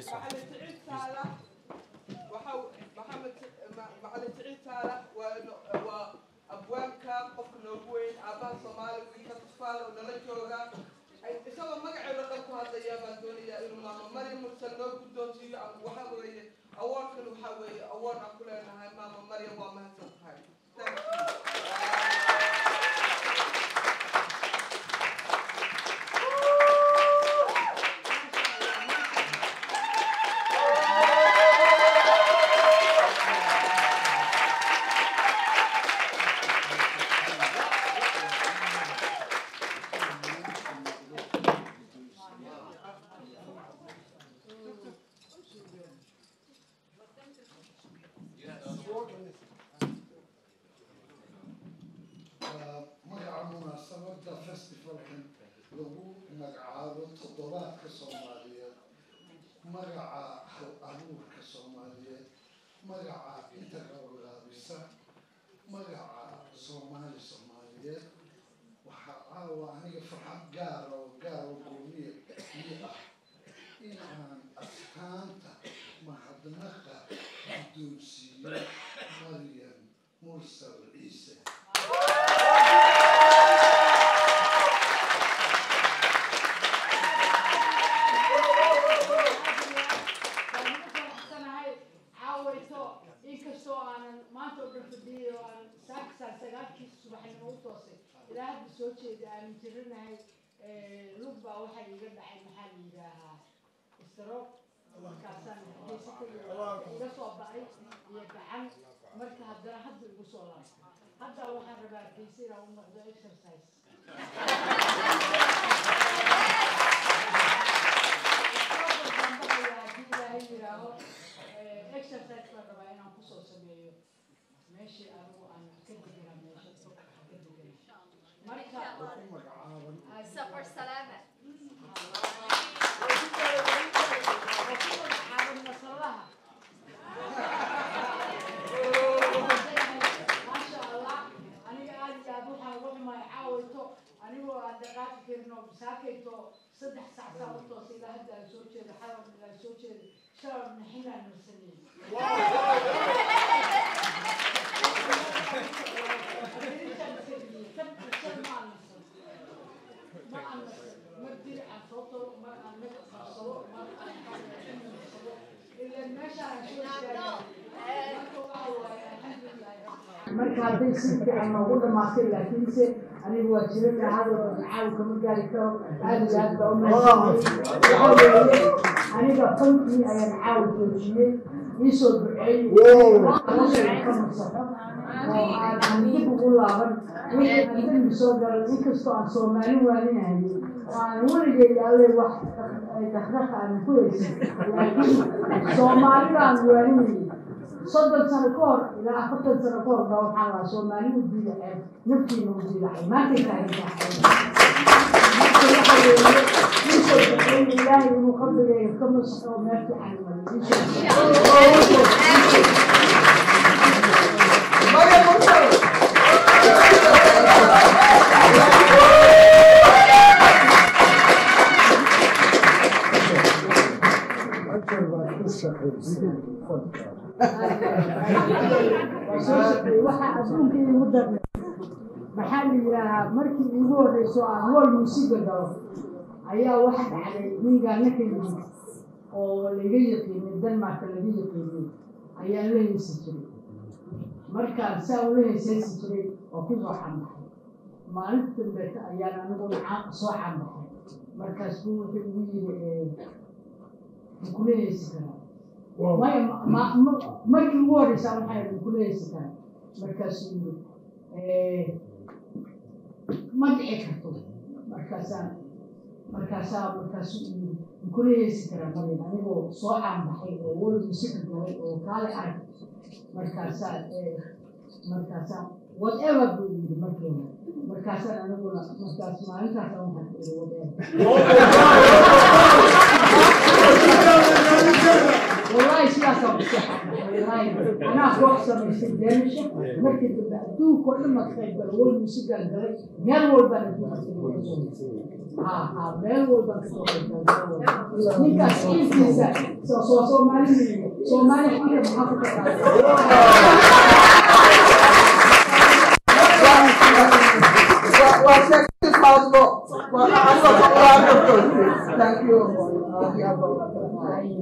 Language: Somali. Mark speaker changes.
Speaker 1: macalin siciid saalax waxa maxamed macalin siciid saalax waa waa abwaanka qofka noogu weyn aabaha soomaali wiilka tusfaal oo nala jooga isagoo magaceeda dhan ku hadlaya baan doonayaa inuu maama maryam mursal noo guddoonsiiyo waxa weeye awoodkan waxa weeye awood aan ku leenahay maama maryam waa mahadsan tahay Thank
Speaker 2: magaca munaasabada festivalkan lagu magacaabo toddobaadka soomaaliyeed magaca hal abuurka soomaaliyeed magaca inta gabagaabisa magaca soomaali soomaaliyeed waxaa caawa aniga farxad gaara oo gaaro goomiya ii ah in aan astaanta mahadnaqa guddoonsiiyo maryam mursal ciise
Speaker 3: inkastoo aanan maanta oo dhan fadhiyay oo aan saakisaan sagaalkii subaxnimo u toosay ilaa hadda soo jeeda aanan jiranahay lug baa waxaa iiga dhacay maxaa la yidhaahaa istroog markaasaan geysatay iga soo ba'ay iyo gacan marka haddana hadda igu soo laabtay hadda waxaan rabaa geysa inaan u noqdo exercise haddii ilaahay yidhaaho exercise baan rabaa inaan kusoo sameeyo meeshii anigu aan ka deganaa meesha ka deganaa marka
Speaker 4: سفر سلامة
Speaker 3: caawan masalaha maasha allah aniga aad iyo aad waxaan uga xumaay caawayto anigoo aan dhaqaaqi karin oo saakayto saddex sac saa u toosay ilaa hadda aan soo jeedo xalan ilaa soo jeedo shalab naxinaan marsaneeyey marka hadday si fiican noogu dhamaatay laakiinse anigu waa jira lahado caaw kama gaari karo aad iyo aad baa u mahadsantahay waxaa weeye aniga fankii ayaan caaw joojiyey iisoo duceeyey ka masaxo oo aan dib ugu laaban wixii aan dembi soo galay inkastoo aan soomaali waaninayay oo aan weligay alle wax dakdaka aan ku haysan laakiin soomaalidaan waaninayay soddon sano ka hor ilaa afartan sano ka hor baa waxaa lahaa soomaali u diidacay naftiina u diidacay maantay taagantahay marka waxa weeye iisoo duceeyey ilaahay inuu qabrigayga ka masaxo oo meel fiican mariyo
Speaker 1: Maryam Mursal
Speaker 3: waxa adduunka iigu darnay maxaa la yidhaahaa markii iigu horreyso aan wol muusiga galo ayaa waxa dhacday ningaana ka yimid oo laga yaqiinay denmarka laga yaqiinay ayaan la heysi jiray markaan saa ula heeseysi jiray oo kusoo cambaxay maalinta dambeeta ayaan aniguna ca- soo cambaxay markaas buu wuxuu igu yiri makula heesi karaa maya ma- ma- markii ugu horreysa waxay makula heesi karaa markaasuu yiri ma dhici karto markaasaan markaasaa markaasuu yiri makula heesi karaa marin anigoo soo caanbaxay oo wal musika galay oo kaale arag markaasaa markaasaa whatever buu yiri markii hore markaasaan aniguna markaas maalintaasaan waxaan ku iri whatever والله سياسة والله أنا koox samaystay beelasha markii dambe adduunka oo dhan ma ka qayb gala wal musigal galay meel walbaan adduunka ha ha meel walbaan kasoo qayb galay ninkaas ciilkiisa soo soo soomaali soomaali xilka maxaa ku taqaana
Speaker 1: waa sheekadii faasbo waa aniga ku quraanto thank you